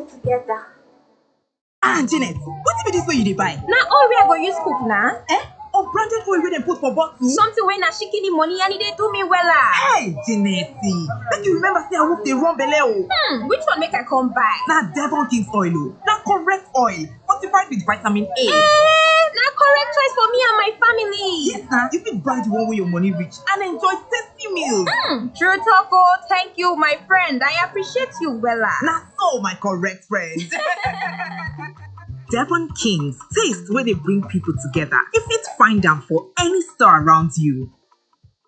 together. ah janet wetin be dis wey you dey buy Na oil wey I go use cook na. eh unbranded oil wey dem put for bottle. Something wey na shikini money and e dey do me wella. hey janet make you remember say awoof dey run belle o. Hmm, which one make I come buy? na devon king's oil o na correct oil fortified with vitamin a. Eh, na correct choice for me and my family. yes na you fit buy the one wey your money reach and enjoy tasty meals. Hmm, true talk oh, thank you my friend. I appreciate you wella. na so my correct friend. Devon Kings, taste where they bring people together. You fit find them for any store around you.